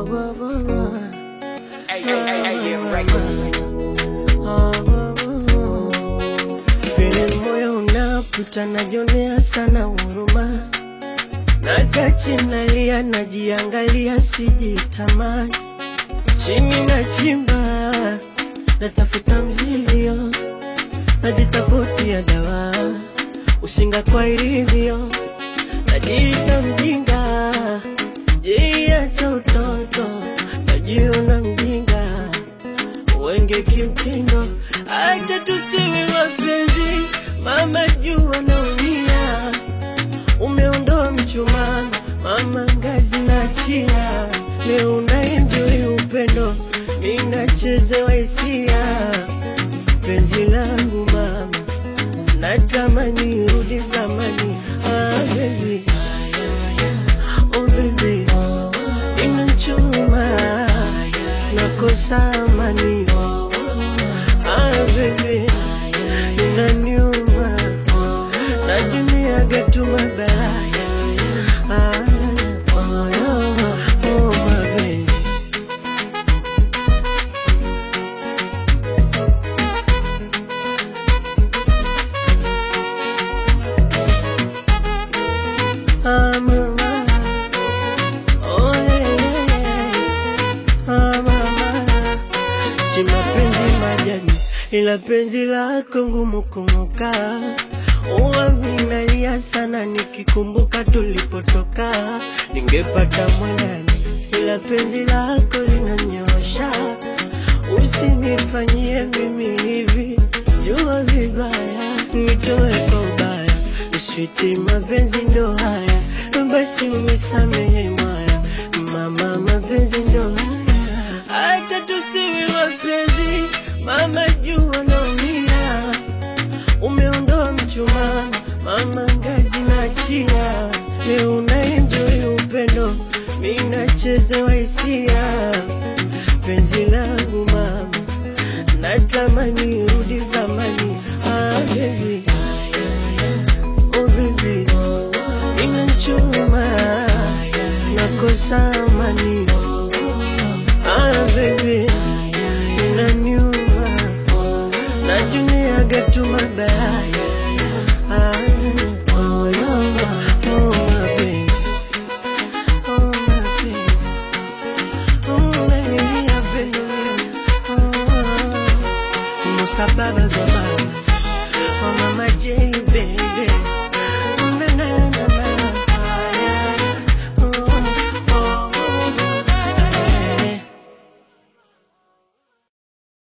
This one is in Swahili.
oh, oh, oh. Hey, hey, hey, hey, yeah, records. Vile moyo unaputa najionea sana huruma, nakaa nalia, najiangalia, sijitamani, chini na chimba, natafuta mzizio, najitafutia dawa, usinga kwa irizio, najiita mjinga, jiacha utoto, najiona mjinga wenge kimtindo, acha tusiwe wapenzi, mama jua naumia, umeondoa mchumaa, mama ngazi na chia, leo unaenjoi upendo, ninachezewa hisia, penzi langu mama, natamani rudi zamani, ah, baby. Oh baby, inachuma nakosa amani. Ah baby, inaniuma najuniaga tu mabaya. Ah, oh, oh, oh, mapenzi. Ah, mama. Oh, yeah, yeah, yeah. Ah, mama. Si mapenzi majani, ila penzi lako ngumu kumuka. Uwa minalia sana nikikumbuka tulipotoka, ningepata mwandani, ila penzi lako linanyosha. Usinifanyie mimi hivi, jua vibaya, nitoe kwa ubaya, switi mapenzi ndo haya, basi unisamehe mwaya, mama mapenzi ndo haya, hata tusiwe wapenzi, mama jua naumia, umeondoa mchumaa, mama ngazi na chia, leo unaenjoi upendo, minachezewa hisia, penzi langu mama, natamani rudi zamani, ah baby, oh baby, inachuma, nakosa amani, ah baby, inaniuma, najuniaga tu mabaya, ah, oh, yeah, oh, mapenzi, oh, mapenzi. Oh, baby, yeah, baby. Oh, Musa Baba